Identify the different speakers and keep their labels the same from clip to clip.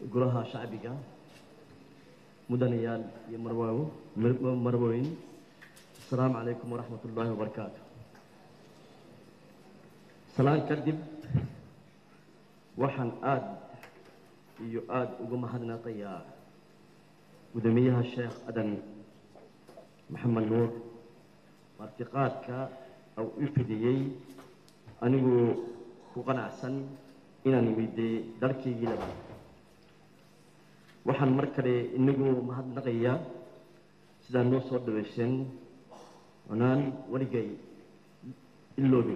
Speaker 1: golaha shacbiga mudanayaal iyo marwaawo marwooyin asalaamu calaykum waraxmat ullaahi wabarakaatu salaan kadib waxaan aada iyo aada uga mahadnaqayaa gudoomiyaha sheekh adan maxamed nuur martiqaadka uu u fidiyey aniguu ku qanacsan inaan imidee dalkaygii labaad waxaan mar kale inagu mahadnaqayaa sidaa noo soo dhaweyseen onaan weligay iloobin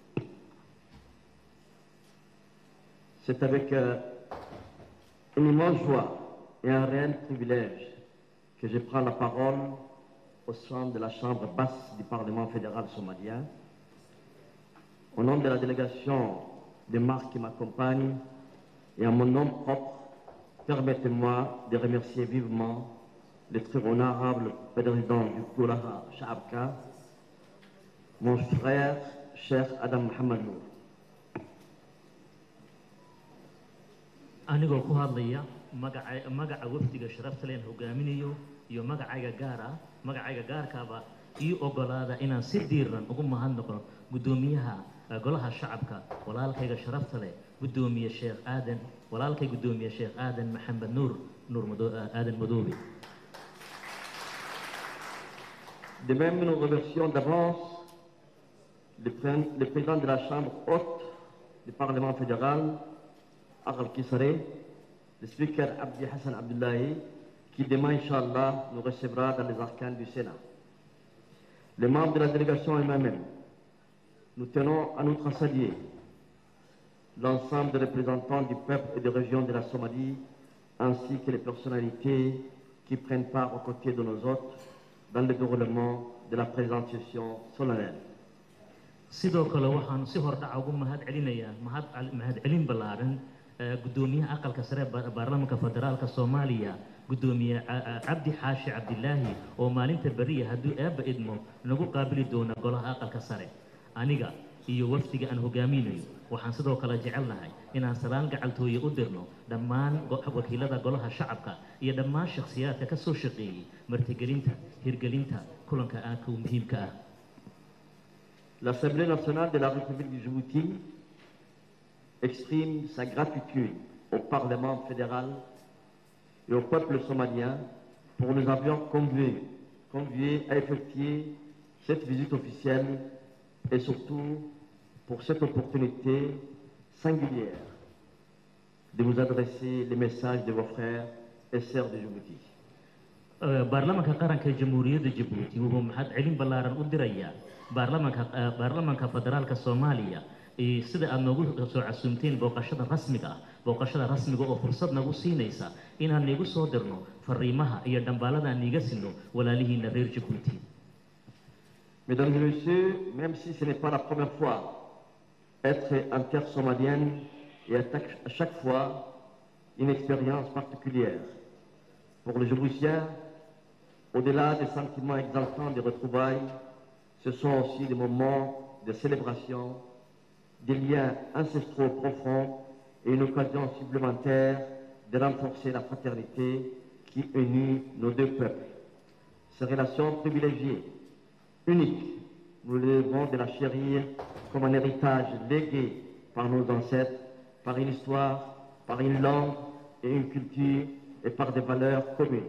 Speaker 1: c'est avec euh, une immense joie et un réel privilège que je prends la parole au sein de la chambre basse du Parlement fédéral somalien. Au nom de la délégation de marques qui m'accompagne et en mon nom propre, permettez-moi de remercier vivement le très honorable président du Koulaha Shaabka, mon frère, cher Adam Mohamed Nour.
Speaker 2: anigoo ku hadlaya magaca magaca wafdiga sharafta leen hogaaminayo iyo magacayga gaar ah magacayga gaarkaaba ii ogolaada inaan si diiran ugu mahadnaqo guddoomiyaha golaha shacabka walaalkayga sharafta leh guddoomiye sheekh aadan walaalkay guddoomiye sheekh aadan maxamed nuur nuur aadan madoobe
Speaker 1: De même, nous remercions d'avance le, le président de la Chambre haute du Parlement fédéral, Aral Kisare, le speaker Abdi Hassan Abdullahi, qui demain, Inch'Allah, nous recevra dans les arcanes du Sénat. Les membres de la délégation et moi-même, nous tenons à nous saluer l'ensemble des représentants du peuple et des régions de la Somalie, ainsi que les personnalités qui prennent part aux côtés de nos hôtes dans le déroulement de la présente session solennelle.
Speaker 2: sidoo kale waxaan si hordhaca ugu mahad celinayaa mahad mahadcelin ballaaran guddoomiyaha aqalka sare baarlamaanka federaalka soomaaliya guddoomiye cabdi xaashi cabdilaahi oo maalinta beriya hadduu eebba idmo nagu qaabili doona golaha aqalka sare aniga iyo wafdiga aan hogaaminayo waxaan sidoo kale jecelnahay inaan salaan gacaltooye u dirno dhammaan wakiilada golaha shacabka iyo dhammaan shakhsiyaadka ka soo shaqeeyey martigelinta hirgelinta kulanka aadka u muhiimka ah
Speaker 1: L'Assemblée nationale de la République du Djibouti exprime sa gratitude au Parlement fédéral et au peuple somalien pour nous avoir conviés, conviés à effectuer cette visite officielle et surtout pour cette opportunité singulière de vous adresser les messages de vos frères et sœurs de Djibouti.
Speaker 2: baarlamaanka qaranka jamhuuriyadda jabuuti wuxuu mahad celin ballaaran u dirayaa baarlamaanka baarlamaanka federaalka soomaaliya sida aada noogu soo casuumteen booqashada rasmiga ah booqashada rasmiga oo fursad nagu siinaysa inaan niigu soo dirno fariimaha iyo dhambaalada aan niiga sinno walaalihiina reer jabuuti
Speaker 1: Mesdames et messieurs, même si ce n'est pas la première fois, être en terre somalienne est à chaque fois une expérience particulière. Pour les Djiboutiens, au-delà des sentiments exaltants des retrouvailles, ce sont aussi des moments de célébration, des liens ancestraux profonds et une occasion supplémentaire de renforcer la fraternité qui unit nos deux peuples. Ces relations privilégiées, uniques, nous les devons de la chérir comme un héritage légué par nos ancêtres, par une histoire, par une langue et une culture et par des valeurs communes.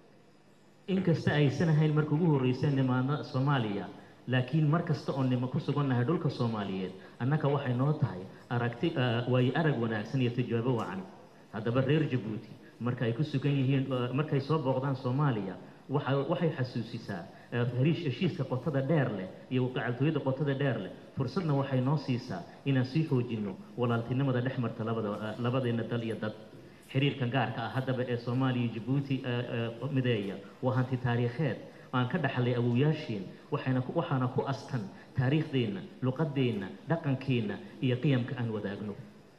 Speaker 2: inkasta aysan ahayn marka ugu horreysay nimaano soomaaliya laakiin mar kasta oo nimo ku sugannahay dhulka soomaaliyeed annaga waxay noo tahay aragti waayo arag wanaagsan iyo tijaabo wacan haddaba reer jabuuti marka ay ku sugan yihiin markay soo booqdaan soomaaliya waxa waxay xasuusisaa hariish heshiiska qotada dheer leh iyo gacaltooyada qotada dheer leh fursadna waxay noo siisaa inaan sii xoojinno walaaltinimada dhex marta labada labadeena dal iyo dad xiriirkan gaarka ah haddaba ee soomaaliya iyo jabuuti mideeya waa hanti taariikheed aan ka dhaxlay awowyaasheen waxayna waxaana ku astan taariikhdeenna luqadeenna dhaqankeenna iyo qiyamka aan wadaagno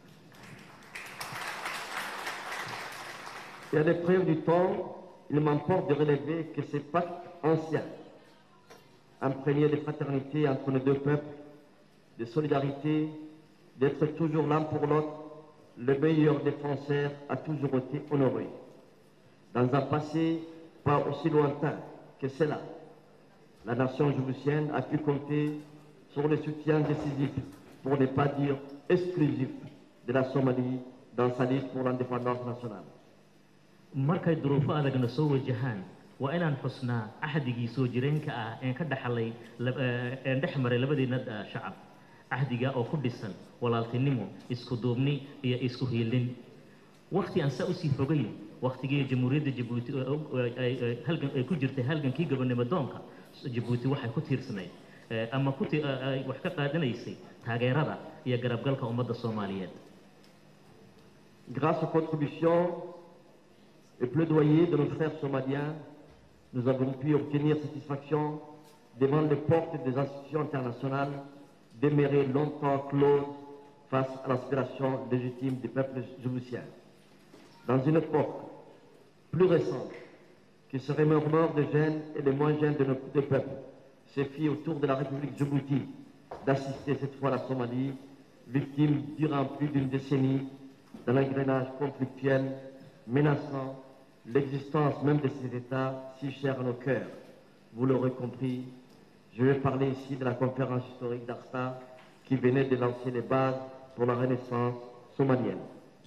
Speaker 1: Et à l'épreuve du temps, il m'importe de relever que ces pactes anciens, imprégnés de fraternité entre nos deux peuples, de solidarité, d'être toujours l'un pour l'autre, le meilleur défenseur a toujours été honoré. Dans un passé pas aussi lointain que cela, la nation djiboutienne a pu compter sur le soutien décisif, pour ne pas dire exclusif, de la Somalie dans sa liste pour l'indépendance nationale.
Speaker 2: markay duruufo adagna soo wajahaan waa inaan xusnaa axdigii soo jireenka ah een ka dhaxlay lab- eh, een dhex maray labadeena eh, shacab axdiga oo ku dhisan walaaltinimo isku duubni iyo isku hiilin wakti aan saa usii fogayn waktigii jamhuuriyadda jabuuti oo- oo- ay- ay- halgan ay ku jirtay halgankii gobonimo doonka jabuuti waxay ku tiirsanayd eh, ama ku ti- eh, ay wax ka qaadanaysay taageerada iyo garabgalka ummadda soomaaliyeed
Speaker 1: Grâce aux contributions et plaidoyer de nos frères somaliens, nous avons pu obtenir satisfaction devant les portes des institutions internationales demeurées longtemps closes face à l'aspiration légitime du peuple djiboutien. Dans une époque plus récente, qui se remémore des jeunes et des moins jeunes de nos deux peuples, se fit autour de la République Djibouti d'assister cette fois la Somalie, victime durant plus d'une décennie d'un engrenage conflictuel menaçant l'existence même de ces États si chers à nos cœurs. Vous l'aurez compris, je vais parler ici de la conférence historique d'Arsta qui venait de lancer les bases pour la renaissance somalienne.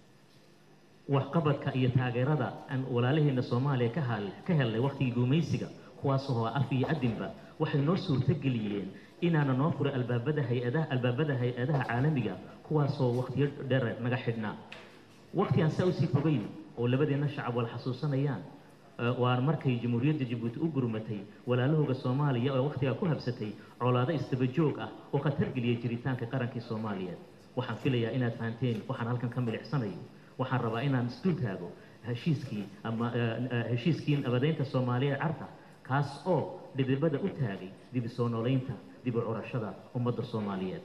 Speaker 2: waxqabadka iyo taageerada aan walaalaheena soomaaliya ka hal ka helnay wakhtigii gumaysiga kuwaasoo af iyo adinba waxay noo suurtageliyeen inaana noo furay albaabada hay-adaha albaabada hay-adaha caalamiga kuwaasoo wakhtiyo dheer naga xidhnaa wakhti aan saa usii fogeyn oo labadeenna shacab wala xasuusanayaan eh, waa markay jamhuuriyadda jabuuti u gurmatay walaalahooga soomaaliya oo wakhtigaa ku habsatay colaado isdaba joog ah oo khatar geliyay jiritaanka qarankii soomaaliyeed waxaan filayaa inaad fahanteen waxaan halkan ka milicsanayo waxaan rabaa inaan isdul taago heshiiskii ama eh, eh, heshiiskii nabadeynta soomaaliya ee carta kaas oo dhidibada u taagay dib u soo noolaynta dib u curashada ummadda soomaaliyeed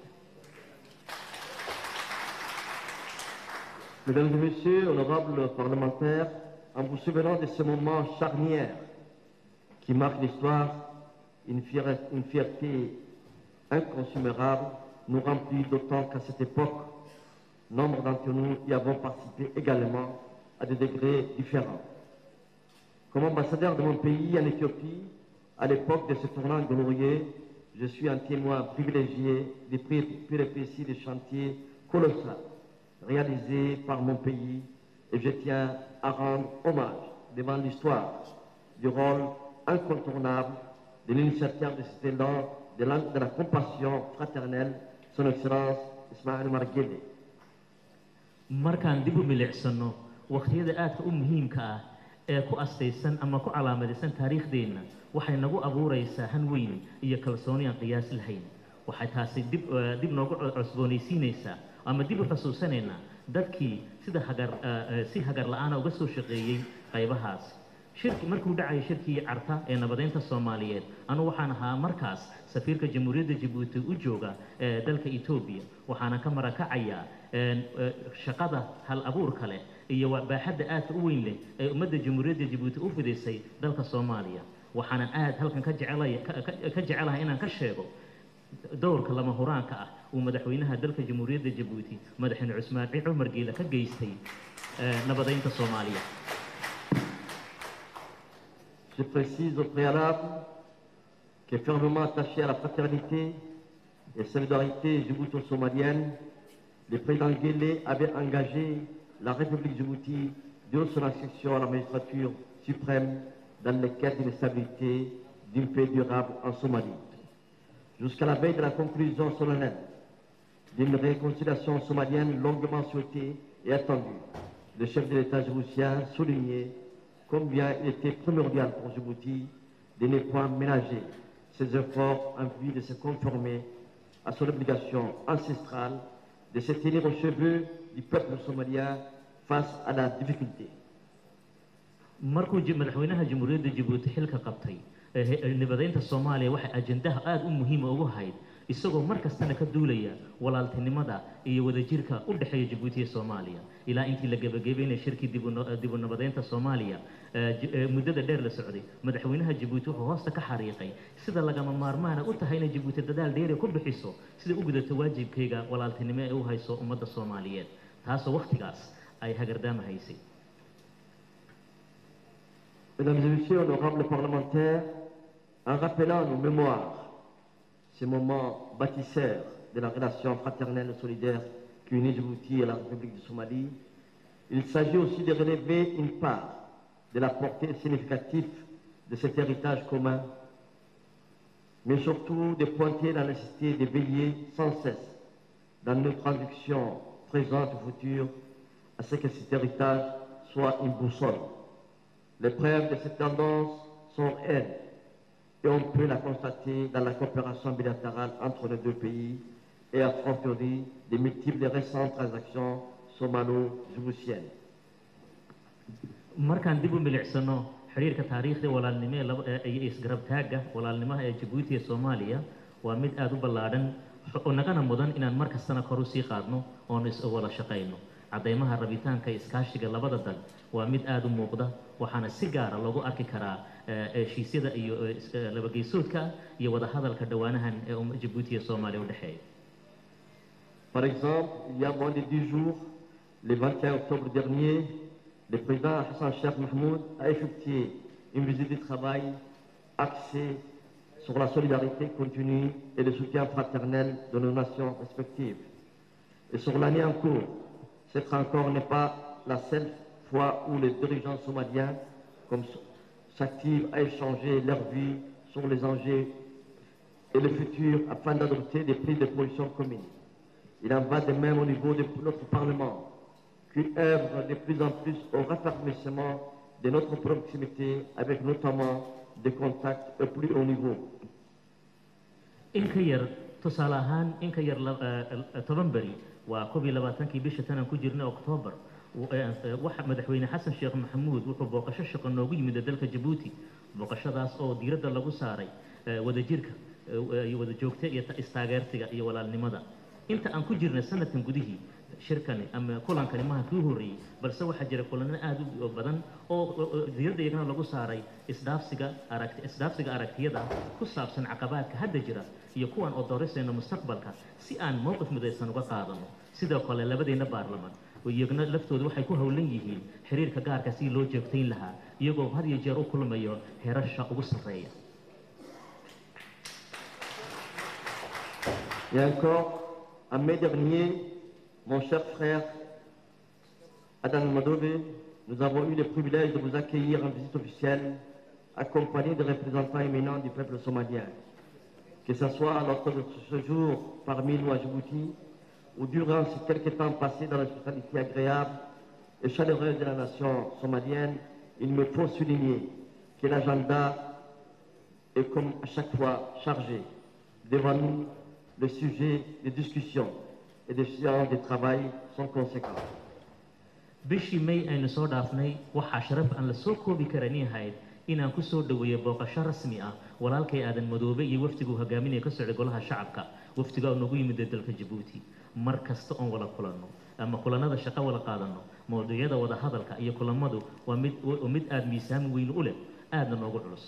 Speaker 1: Mesdames et messieurs, honorables parlementaires, en vous souvenant de ce moment charnière qui marque l'histoire, une, fier- une fierté inconsommable nous remplit d'autant qu'à cette époque, nombre d'entre nous y avons participé également à des degrés différents. Comme ambassadeur de mon pays en Éthiopie, à l'époque de ce tournant glorieux, je suis un témoin privilégié des péripéties des chantiers colossaux réalisés par mon pays et je tiens à rendre hommage devant l'histoire du rôle incontournable de l'initiateur de cet élan de la, de la compassion fraternelle, son Excellence Ismaël Marguerite.
Speaker 2: markaan dib u milicsano wakhtiyada aadka u muhiimka ah ee ku astaysan ama ku calaamadaysan taariikhdeenna waxay nagu abuuraysaa han weyn iyo kalsooni aan qiyaas lahayn waxay taasi dib eh, dib noogu co- cusboonaysiinaysaa ama dib u xusuusanaynaa dadkii sida hagar eh, eh, si hagar la-aana uga soo shaqeeyey qaybahaas shirki markuu dhacayay shirkii carta ee nabadeynta soomaaliyeed anu waxaan ahaa markaas safiirka jamhuuriyadda jabuuti u jooga ee dalka etoobiya waxaana ka marakacayaa een, eh, shaqada hal abuurka leh iyo wa- baaxadda aadka u weyn leh ee ummadda jamhuuriyadda jabuuti u fidisay dalka soomaaliya waxaanan aad halkan ka jecelaya ka- ka- ka jecelahay inaan ka sheego dowrka lama huraanka ah uu madaxweynaha dalka jamhuuriyadda jabuuti madaxweyne cusmaan ci cumar geela ka geystay eh, nabadeynta soomaaliya
Speaker 1: Je précise au préalable que fermement attaché à la fraternité et solidarité djibouto-somalienne, le président Guélé avait engagé la République Djibouti de son accession à la magistrature suprême dans le cadre d'une stabilité, d'une paix durable en Somalie. Jusqu'à la veille de la conclusion solennelle d'une réconciliation somalienne longuement souhaitée et attendue, le chef de l'État djiboutien soulignait combien il était primordial pour Djibouti de ne point ménager ses efforts en vue de se conformer à son obligation ancestrale de se tenir aux cheveux du peuple somalien face à la difficulté.
Speaker 2: markuu ji- madaxweynaha jamhuuriyadda jabuuti xilka qabtay ee he- nabadeynta soomaaliya waxay ajendaha aada u muhiima ugu hayd isagoo mar kastana ka duulaya walaaltinimada iyo wadajirka u dhexeeya jabuuti iyo soomaaliya ilaa intii la gebagabeynaya shirkii dibu no- dibu nabadeynta soomaaliya ee j- ee muddada dheer la socday madaxweynaha jabuuti wuxuu hoosta ka xariiqay sida lagama maarmaana u tahay inay jabuuti dadaal dheeri ku bixiso sida u gudato waajibkayga walaaltinimo ee u hayso ummadda soomaaliyeed taasoo wakhtigaas ay hagardaama haysay
Speaker 1: Mesdames et messieurs, honorables parlementaires, en rappelant nos mémoires, ces moments bâtisseurs de la relation fraternelle et solidaire qui unit Djibouti et la République du Somalie, il s'agit aussi de relever une part de la portée significative de cet héritage commun, mais surtout de pointer la nécessité de veiller sans cesse dans nos traductions présentes ou futures à ce que cet héritage soit une boussole. Les preuves de cette tendance sont elles, et on peut la constater dans la coopération bilatérale entre les deux pays et à fortiori des multiples récentes transactions somalo-djiboutiennes.
Speaker 2: markaan dib u milicsano xiriirka taariikhda walaalnimo ee laba ee iyo isgarabtaagga walaalnimaha ee jabuuti iyo soomaaliya waa mid aada u ballaadhan oo nagana mudan inaan mar kastana kor usii qaadno oon is wada shaqayno caddaymaha rabitaanka iyo iskaashiga labada dal waa mid aada u muuqda waxaana si gaara loogu arki karaa eh, heshiisyada iyo eh, is- eh, labageysoodka iyo wadahadalka dhowaanahan ee um- jabuuti iyo soomaaliya u dhexeeya
Speaker 1: Par exemple, il y a moins de 10 jours, le 21 octobre dernier, le président Hassan Sheikh Mahmoud a effectué une visite de travail axée sur la solidarité continue et le soutien fraternel de nos nations respectives. Et sur l'année en cours, cette rencontre n'est pas la seule fois où les dirigeants somaliens comme s'activent à échanger leur vie sur les enjeux et le futur afin d'adopter des prises de position communes. Il en va de même au niveau de notre Parlement, qui œuvre de plus en plus au raffermissement de notre proximité avec notamment des contacts au plus haut niveau.
Speaker 2: in ka yar tusaale ahaan in ka yar la- eh, eh, toban beri waa koob iyo labaatankii bisha tanaan ku jirnay oktoobar w- eh, eh, waxa madaxweyne xasan sheekh maxamuud wuxuu booqasho shaqo noogu yimid dalka jabuuti booqashadaas oo diiradda lagu saaray eh, wadajirka eh, iyo wada joogta iyo ta- istaageertiga iyo walaalnimada inta aan ku jirnay sanadkan gudihii shirkani ama kulankani maha kii horreeyey balse waxaa jira kulano aada u badan oo oo- oo diiradda iyagana lagu saaray isdhaafsiga aragti isdhaafsiga aragtiyada ku saabsan caqabaadka hadda jira iyo kuwan oo doorisayna mustaqbalka si aan mowqif midaysan uga qaadano sidoo kale labadeenna baarlaman oo iyagana laftooda waxay ku howlan yihiin xiriirka gaarka si loo joogtayn lahaa iyagoo had iyo jeer u kulmayo heerasha ugu sarreeya
Speaker 1: Et encore, en mai dernier, mon cher frère Adam Madove, nous avons eu le privilège de vous accueillir en visite officielle, accompagné de représentants éminents du peuple somalien. Que ce soit lors de ce séjour parmi nous à Djibouti, ou durant ces quelques temps passés dans l'hospitalité agréable et chaleureuse de la nation somalienne, il me faut souligner que l'agenda est comme à chaque fois chargé. Devant nous, les sujets de discussion et de séances de travail sont conséquents.
Speaker 2: bishii may aynu soo dhaafnay waxaa sharaf aan la soo koobi karan ahayd inaan ku soo dhoweeyo booqasho rasmi ah walaalkay aadan madoobe iyo wafdiguu hogaaminaya ka socday golaha shacabka wafdiga oo nagu yimid dalka jabuuti mar kasta oon wada kulanno ama kulanada shaqo wada qaadanno mawduucyada wada hadalka iyo kulamadu waa mid waa mid aada miisaan weyn u leh aadna noogu culus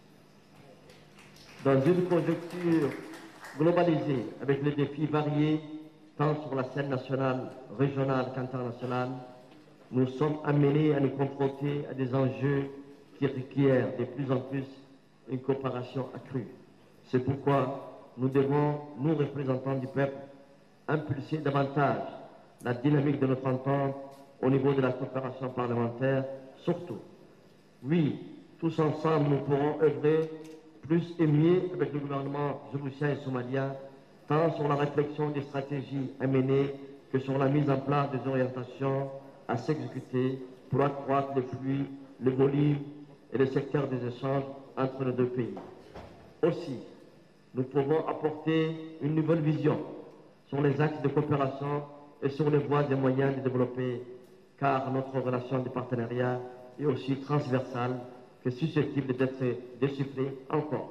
Speaker 1: Dans une conjoncture globalisée avec les défis variés, tant sur la scène nationale, régionale qu'internationale, nous sommes amenés à nous confronter à des enjeux qui requièrent de plus en plus une coopération accrue. C'est pourquoi nous devons, nous représentants du peuple, impulser davantage la dynamique de notre entente au niveau de la coopération parlementaire, surtout oui, tous ensemble, nous pourrons œuvrer plus et mieux avec le gouvernement djiboutien et somalien, tant sur la réflexion des stratégies à mener que sur la mise en place des orientations à s'exécuter pour accroître les flux, le volume et le secteur des échanges entre nos deux pays. Aussi, nous pouvons apporter une nouvelle vision sur les axes de coopération et sur les voies et moyens de développer, car notre relation de partenariat est aussi transversale que susceptible d'être déchiffrée encore.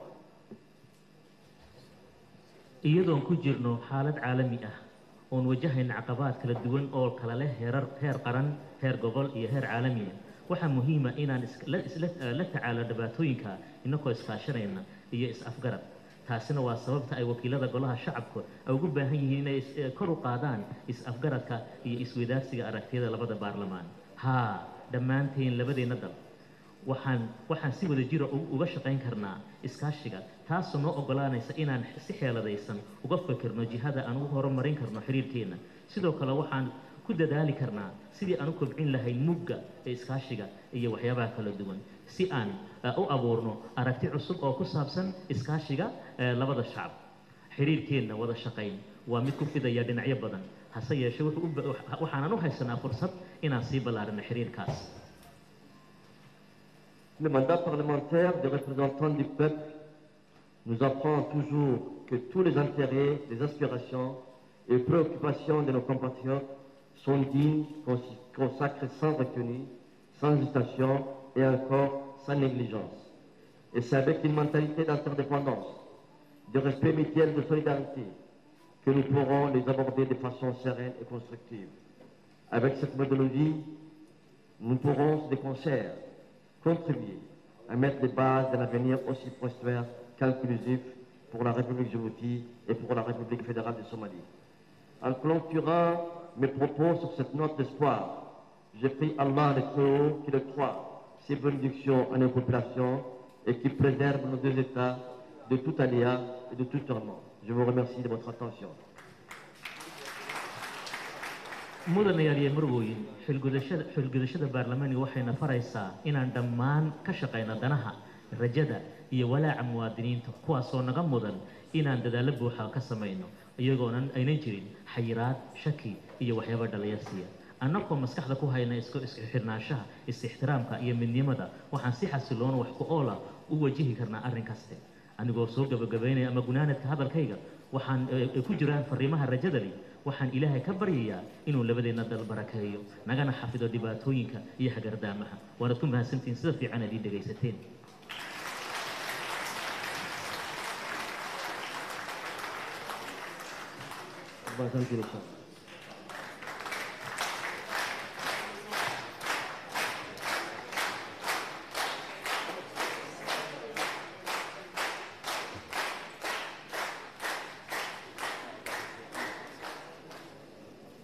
Speaker 2: iyadoon ku jirno xaalad caalami ah oon wajahayna caqabaad kala duwan oo kala leh heerar heer qaran heer gobol iyo heer caalami ah waxaa muhiima inaan is- la- isla- la tacaalo dhibaatooyinka inagoo iskaashanayna iyo is-afgarad taasina waa sababta ay wakiilada golaha shacabku ay ugu baahan yihiin inay is- eh, kor u qaadaan is-afgaradka iyo isweydaarsiga aragtiyada labada baarlamaan haa dhammaanteen labadeenna dal waxaan waxaan si wada jira u- uga shaqayn karnaa iskaashiga taasoo noo ogolaanaysa inaan si xeeladaysan uga fikirno jihada aan ugu horumarin karno xiriirkeenna sidoo kale waxaan ku dadaali karnaa sidii aan u kobcin lahayn mugga ee iskaashiga iyo waxyaabaha kala duwan si aan eh, u abuurno aragti cusub oo ku saabsan iskaashiga eh, labada shacab xiriirkeenna wada shaqayn waa mid ku fidaya dhinacyo badan hase yeeshee wuxuu u ba- waxaanan u haysanaa fursad inaan sii ballaarino xiriirkaas
Speaker 1: Le mandat parlementaire des représentants du peuple nous apprend toujours que tous les intérêts, les aspirations et préoccupations de nos compatriotes sont dignes, consi- consacrés sans retenue, sans hésitation et encore sans négligence. Et c'est avec une mentalité d'interdépendance, de respect mutuel, de solidarité, que nous pourrons les aborder de façon sereine et constructive. Avec cette méthodologie, nous pourrons de concert contribuer à mettre les bases d'un avenir aussi prospère qu'inclusif pour la République Djibouti et pour la République fédérale de Somalie. En clôturant mes propos sur cette note d'espoir, je prie Allah le Très-Haut qu'il croit ses bénédictions à nos populations et qu'il préserve nos deux États de tout aléa et de tout tourment. Je vous remercie de votre attention.
Speaker 2: mudanayaal iyo marwooyin xilgudashada xilgudashada baarlamaaniga waxayna faraysaa inaan dhammaan ka shaqayno danaha rajada iyo walaaca muwaadiniinta kuwaasoo naga mudan inaan dadaallo buuxa ka samayno iyagoonan aynan jirin xayiraad shaki iyo waxyaaba dhalayasiya annagoo maskaxda ku hayna isku isku xirnaanshaha is-ixtiraamka iyo midnimada waxaan si xasiloon wax ku oola u wajihi karnaa arrin kaste anigoo soo gabagabaynaya ama gunaanadka hadalkayga waxaan eh, ay ku jiraan fariimaha rajadani waxaan ilaahay ka baryayaa inuu labadeenna dal barakeeyo nagana xafido dhibaatooyinka iyo hagardaamaha waanad ku mahadsantihiin sida fiican aad ii dhegaysateen
Speaker 1: Bonne continuation.